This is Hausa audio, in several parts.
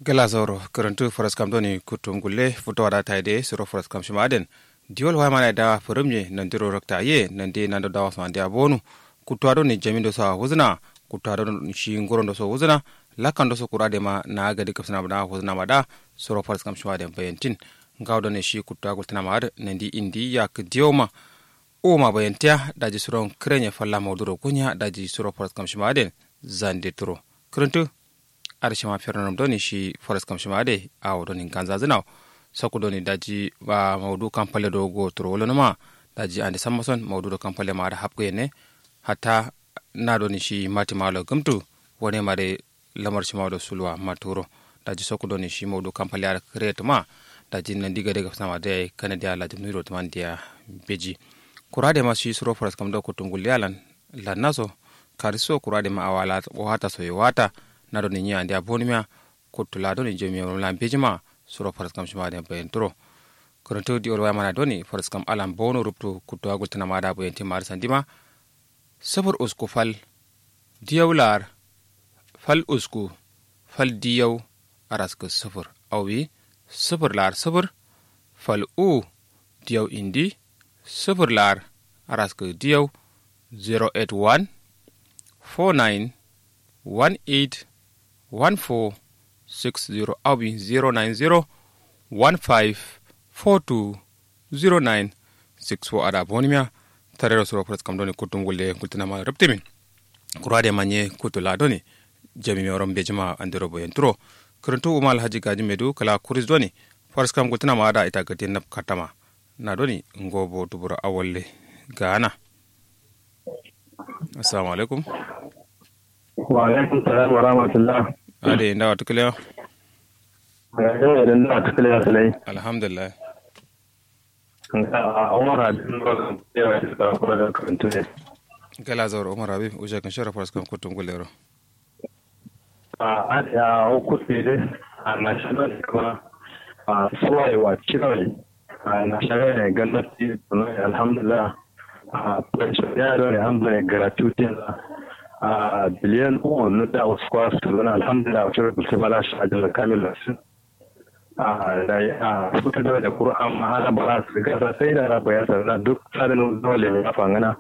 gala zoro karantu faras kam doni kutum gulle futo wada taide suro faras kam shimaden diol wa mana da furumye nan diro rakta ye nan de nan da wasu ande abonu kutwa do ni jamindo sa huzna kutwa do shi ngorondo so huzna lakan do so kurade ma na gadi kapsana bada huzna mada suro faras kam shimaden bayantin ngawdo ne shi kutwa gultana ma nan di indi yak dioma o ma bayantiya daji suron krenye falla mawduro kunya daji suro faras kam shimaden zande turo karantu ada shima fernanum doni shi forest kam shima ade awo doni ganza zinaw saku doni daji ba mawdu kampale do go toro wolonoma daji ande sammason mawdu do kampale ma ada hapko yene hatta na doni shi mati malo gamtu wone mare lamar shi mawdo sulwa maturo daji saku doni shi mawdu kampale ada create ma daji nan diga daga sama de kanadi ala jumni rot man dia beji kurade ma shi suro forest kam do ko tungul yalan lannaso kariso kurade ma awala wata so wata naɗo ni ñiya nde a bonimia kottula doni jomiyam lam bejima suro faras kam shimade bayen toro kono tewdi ol wayamana doni faras kam alam bono rubtu kuttowagol tana maɗa boyen timmade sandima sofor usku fal diyaw lar fal usku fal diyaw araska sofor awi sofor lar sofor fal u diyaw indi sofor lar araska diyaw 081 49 18 1460 awi 090 15 42 09 64 ada bonimia tarero suro pres kam doni kutum gulle gultinama reptimin kurade manye kutula doni jami mi orom bejima andiro boyen turo kuruntu umal haji gaji medu kala kuris doni pres kam gultinama ada ita gati nap katama na doni ngobo tubura awalle gana assalamu alaikum wa alaikum salam wa rahmatullah ade ndawa tukalewa ga da na tukale ya salai alhamdulillah a umar abin ba yawa da suka kula da karantu ne gala zawar umar habib uje kan shara faras kan kutun gulero a ya kuɗi dai a national kuma a suwayewa kirawai a national ne gwamnati alhamdulillah a kwanci ya da alhamdulillah gratuity a biliyan uku na da wasu kwa su zana alhamdulillah wacce rubuta bala shi a jala kamil lasu a da a suka da da qur'an mahala ba su ga sai da rabu ya sarra duk tsarin dole ne fangana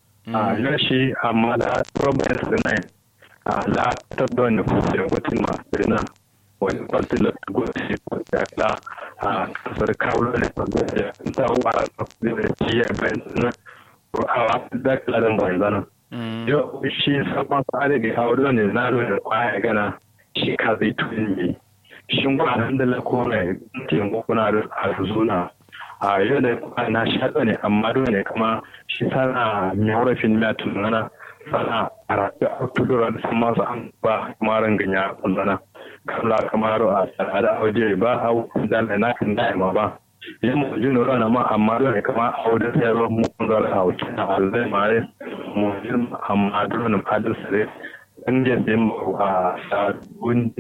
a yashi amma da problem su ne a la ta don ne ku da wata ma na wani kwanti da gobe da la a kasar kawo ne da ta wa da ciye bayan na qur'an da kalan bayan yau shi sabon tsari da kawo ne na da kwaya gana shi ka zai tuni ne shi ba nan da lako mai taimako kuna da arzuna a yau da kwaya na shaɗa ne amma dole ne kama shi sana mai horafin mai tunana sana a rafi a tudura da sama su an ba maran ganya kunzana kamla kamar a tsada auje ba a da na kan da'ima ba yin mu jin rana ma amma dole kama a wajen sayarwa mu kun zara a wuce na alzai mare mu jin amma dole na fadar sare an je sai mu a sabon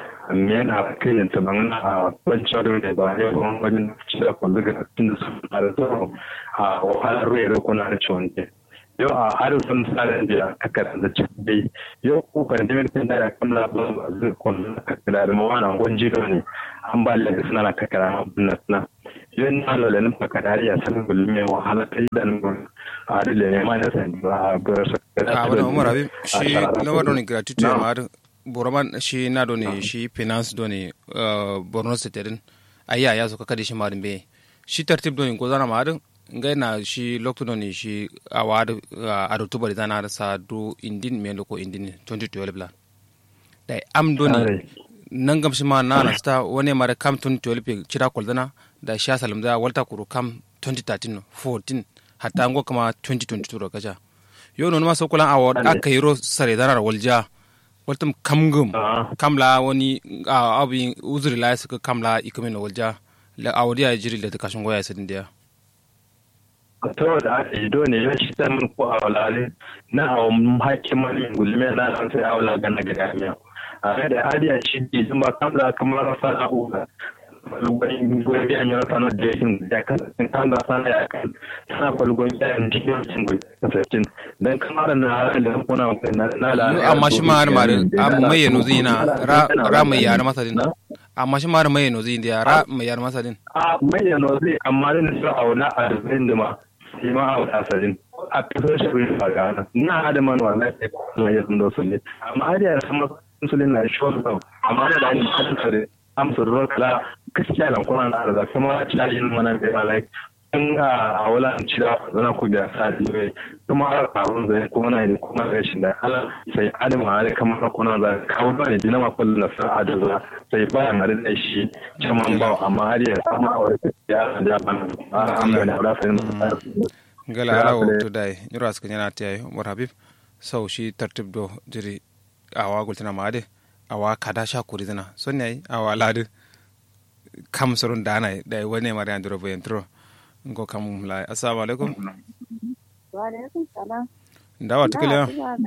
men a kai ta ban a wancan da ne ba ne kuma wajen ci da kwallo ga cikin da su da tsoro a wahalar ruwa da kuna da ciwon ke yau a harin sun tsarin da aka da cikin dai yau ko pandemic din da kan la ba zai kwallo ka kira da mawana gwanji ne an ba da suna na kakara na suna yun na lola nin pakadari ya san gulme wahala ta idan gun a dole ne ma na san ba bar sa a wani umar habib shi lawar doni gratuity ma har boroman shi na doni shi finance doni borno state din ayya ya so kakadi shi marin be shi tartib doni ko zana ma har ngai na shi lokto doni shi a wadu a do tubari zana har sa do indin me loko indin 2012 la dai am doni nan gamshi ma na nasta wani mara kam 2012 cira kwaldana da sha salam da walta kuru kam 2013 14 hatta ngo kama 2022 ro kaja yo no ma so kulan awo aka yiro sare danar walja waltum kamgum kamla wani abi uzuri la suka kamla ikumin walja la awdi ya jiri da kashin goya sidin dia to da aka yi dole ya shi ta mun ko awlale na awon hakiman gulme na san sai awla gana gada miya a da hadiya shi ke zuma kamla kamar sana'uga falgon biyan yana sanar da yin da kasashen kan da sana ya kan tana falgon biyan cikin cin kasashen don kamar na halar da kuna na amma shi ma har mare amma mai yanu zina ra mai yare masa din amma shi mara mai nozi inda yara mai yar masa din a manyan nozi amma da su auna a rubin da ma shi ma a wata asalin a kasar shi bai faga na na da man wannan sai kuma ya sun dosu ne amma har yara sama insulin na shi wasu amma da da ni hadin sare amsa ruwa kala gaskiya lan kuma na da kuma cajin mana da ba like in a wala ci da zana ku da sa diwe kuma har abun zai kuma na da kuma rashin da ala sai adama har kamar kuna da kawo ba ne dinama kullu na sa adama sai ba na da shi caman ba amma har ya sama a wani ya da ban alhamdulillah da sai gala ala wo to dai nyura ska nyana tay umar habib sau shi tartib do jiri awa gultina maade awa kada sha kuri dana son ne awa ladu kam sorun dana dai wani mari andro bo entro ngo kam la assalamu alaikum wa alaikum salam ndawa tukile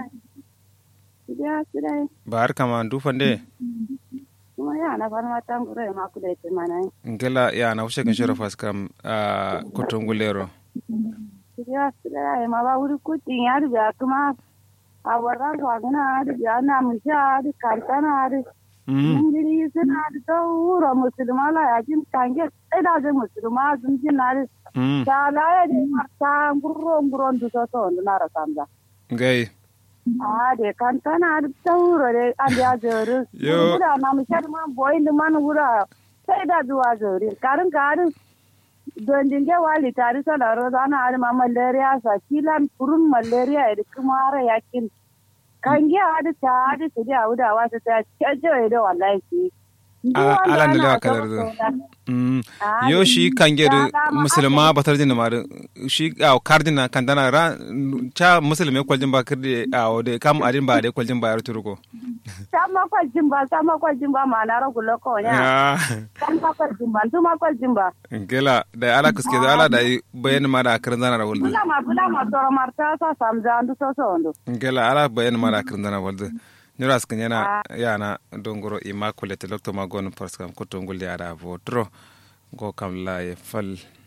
ya sidai bar kama ndu fande kuma ya na fara mata ngure ma ku da ita mana ngela ya na ushe kan shoro fas kam a kotongulero ya sidai ma ba wuri ku tin ya da kuma a warra ko gana da ya na mu sha da kartana da Ingiri suna da tauro musulma la ya jin kange sai da je musulma sun jin na da ta la ya de ta nguro nguro ndu to to na ra samza ngai a de kan kana da tauro de an ya zuru Yo. da na mu sha ma boy da man wura sai da zuwa zuri karin karin don dinge wali tari sana ro da na ma malaria sa kilan kurun malaria da kuma ara yakin kan gi adi ta adi su dia uda wa ta cajo da wallahi ki A- ala ndile wa kalar do. Mm. yo shi kangeru musulma batar jin mar shi a kardina kandana ra cha musulme kwaljin ba kirde a ode kam adin ba de kwaljin ba yar turuko sama kwa jimba sama kwa jimba ma na ro gulo ko nya ya sama kwa jimba tuma kwa jimba ngela da ala kuske da ala da bayan mara kirin zana rawul bula ma bula ma toro marta sa samza andu so so ndo ngela ala bayan mara kirin zana walde nyura skin yana yana dongoro immaculate lokto magon parskam ko tongul ya da votro go kam la e fal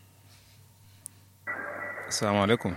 assalamu alaikum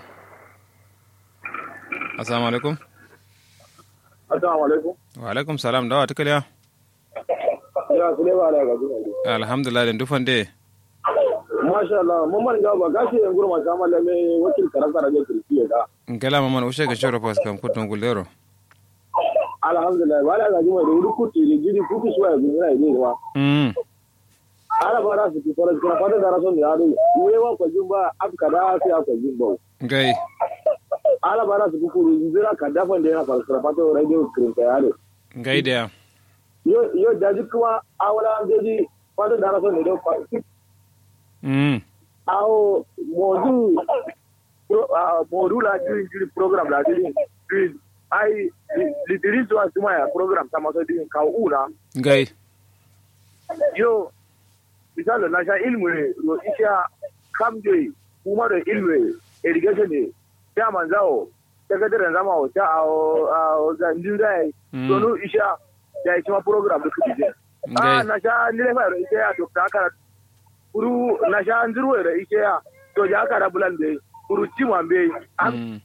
assalamu alaikum assalamu alaikum wa alaikum salam dawa tukaliya ya sule ba da ga alhamdulillah den dufande masha Allah mun man ga ba gashi yan gurma ta mallame wakil karanta da kirki da ngela maman ushe ga shoro parskam ko tongul lero alhamdulillah wala ga jima da wuri kuti da gidi kuti suwa ya gina ne ma mm ala ba ra su ki fara kira fata da rason da yaro wuri wa ko jimba afka da sai aka jimba ngai ala ba ra su ku zira ka dafa da yana fara fata radio screen ka yaro ngai da yo yo da ji kuma awala gaji fata da rason da fa mm awo modu pro- ah, modu la jiri jiri program la jiri jiri ai lidiri zuwa suma ya program ta maso din ka una ngai yo misalo na sha ilmu ne ro isha kamje kuma da ilmu irrigation ne ya manzao sakataren zama o ta a zandin da Mm. donu isha da isha program da kuke je Ngai. ah na sha nile fa ro isha ya to ta kara kuru na sha nzuru ro isha ya to ja kara bulan be kuru timwa be am Mm.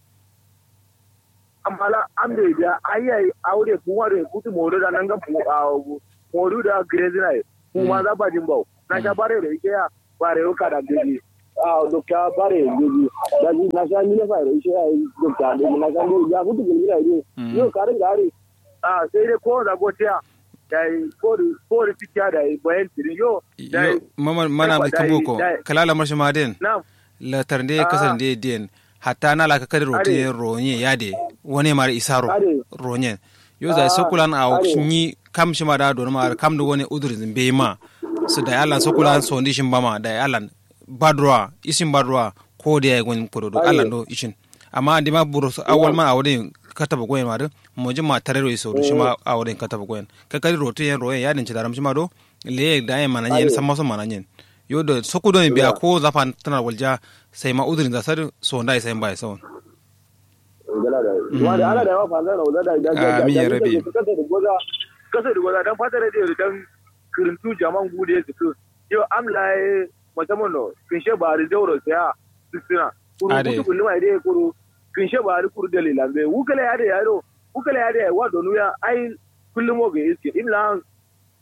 amala an bai da ayyai aure kuma da kutu modu da nan ga modu da grezina kuma za ba jin bau na sha bare da ike ya bare yau kada gidi a dokta bare gidi da ji na sha mile fa da ike ya dokta da na sha mile ya kutu gidi da ide yau karin gari a sai dai ko da gotiya da ko da ko da tikiya da bayan tiri yo da yo mama mana mai kamboko da- kalala marshi maden na la tarnde kasan de den hatta na la ka kadi rote ronye yade woni mara isaro Ade. ronye yo za sokulan a ade. ni kam shi ma da don ma kam do woni udurin be ma su da yalan sokulan so ndi shin bama da yalan badroa isin badroa ko da ya gon ko do Ade. Allah do ishin amma andi ma buru so awal ma awde kataba goyen ma do mo jima tarero iso do shi ma awde kataba goyen ka kadi rote yen royen yadin ci daram shi ma do le da yen mana yen Ade. samma so mana yen yo da soku do biya ko zafan tana walja sai ma udurin za sar so ndai sai bai sawon gala da wanda ana da yawa fa zan da da da Amin ya rabi. kasa da goza kasa da goza dan fata da dan kirintu jaman gude ya fito yo am lai musamman no kinshe ba ri dauro saya sisina kuru Ade. kutu kullu mai dai kuru kinshe ba ri kuru dalila be wukala ya da yaro wukala ya da wa donu ya ai kullum mo ga iske imla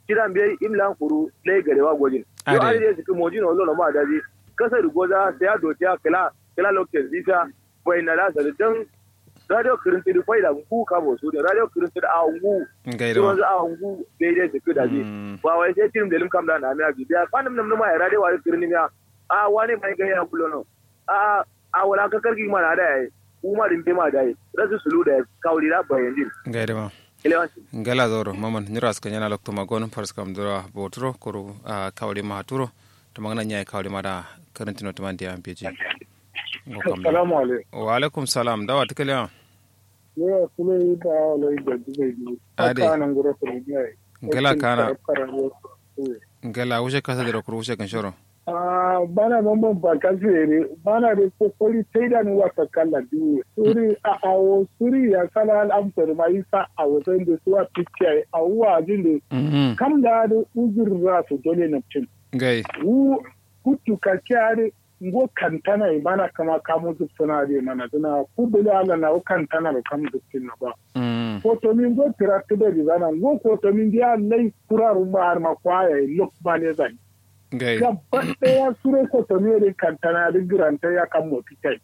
kiran bai imlan kuru lai garewa gwajin yo Ade. ari de su mojin olo no ma daji kasa rugoza sai ya dotiya kala kala lokacin zita bai na da dan radio kirinti da faida ngu ka bo su da radio kirinti da a ngu ngai su da wanzu a ngu daidai su da ji Mm. ba wai sai tirim da lim kam da na miya biya fanum nam numa ya radio wa kirin miya a wani mai ga ya kulo no a a wala ka karki ma na da yayi kuma din be ma da yayi rasu sulu da kawli da bayan din ngai da ma elewanci ngala zoro maman niras ka nyana lokto magon fars kam dura botro koru a kawli ma turo to magana nyai kawli ma da karantino to mandi am peji ngo kam da. Assalamu alaikum. wa alaikum salam dawa tikaliya Ne kuma yi da wala yi da dubai biyu. Ade. Aka nan gura su ne. ngala kana ngala wushe kasa da kuru wushe kan shoro Ah, bana mamman ba ka zere bana da kokori sai da ni wata kala biyu. Suri a awo suri ya kala al'amfar ma yi sa a wajen da suwa picture a wuwa jin da mhm kam da da uzur za su dole na cin. ngai Wu kutu ka kyare ngo kantana i bana kama kamu duk suna da mana duna kubula ala na o kantana da kamu duk na ba. mhm koto min go tirattu da bizana go koto min dia lay kuraru ma har ma kwaya lok mane zan ngai gabba daya sure koto mi rin kantana da giranta ya kan moti kai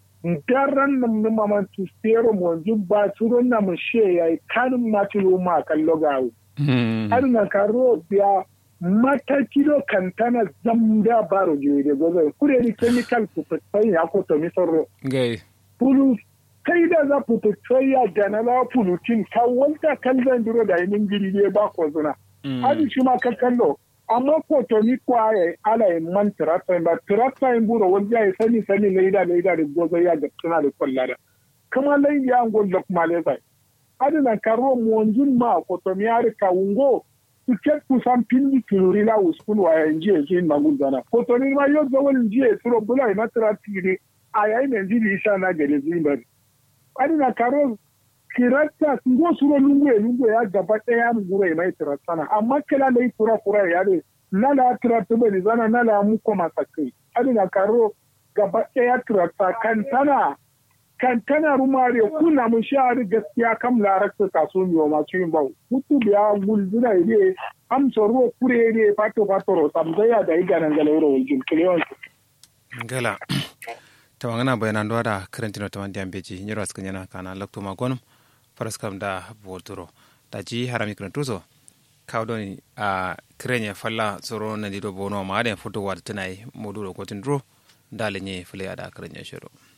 daran nam numa man tu stero mo jubba suro na mu she ya kan ma tilo ma kan logawo mhm har na karo biya mata kilo kantana zamda baro jiwe gozo kure ni chemical ku sai ya koto mi sorro ngai pulu kai da za ku ya janala pulutin ka wanda kan zan duro da yin giri ne ba ko zuna mhm hadi shi ma ka kallo amma ko to ni kwaye ala yin man tirata ba tirata yin buro wanda ya sani sani leida leida da gozo ya ga tuna da kwallada kama lai ya ngol da kuma le sai hadi na karo mu wanjun ma ko to mi ari ka wungo su ke ku san pinni tururi la uskun wa ya nje ji magul dana ko to ni ma yo zawal nje suro bula ina tirata ne a yayin da jiri isa na gare zimbari ani na karo kirata ngo suro lungu e lungu ya gaba daya mu gure mai tiratana amma kila da kura kura ya ne nala tirata bane zana nala mu ko masakai ani na karo gaba daya tirata kan tana kan tana rumare kuna mun sha'ari gaskiya kam larakta kaso miyo masu yin bau mutu biya gulzuna ne amsa ruwa kure ne fato fato ro samzaya da iganan galauro wajen kilewan ngala tawangana bayana ndo da karantino tamandi ambeji nyiro askan yana kana lakto magonum paraskam da botoro da ji harami karantuso kawdoni a krenya falla soro na dido bono ma den foto wat tanai modulo ko tindro dale nye fule ada krenya shiro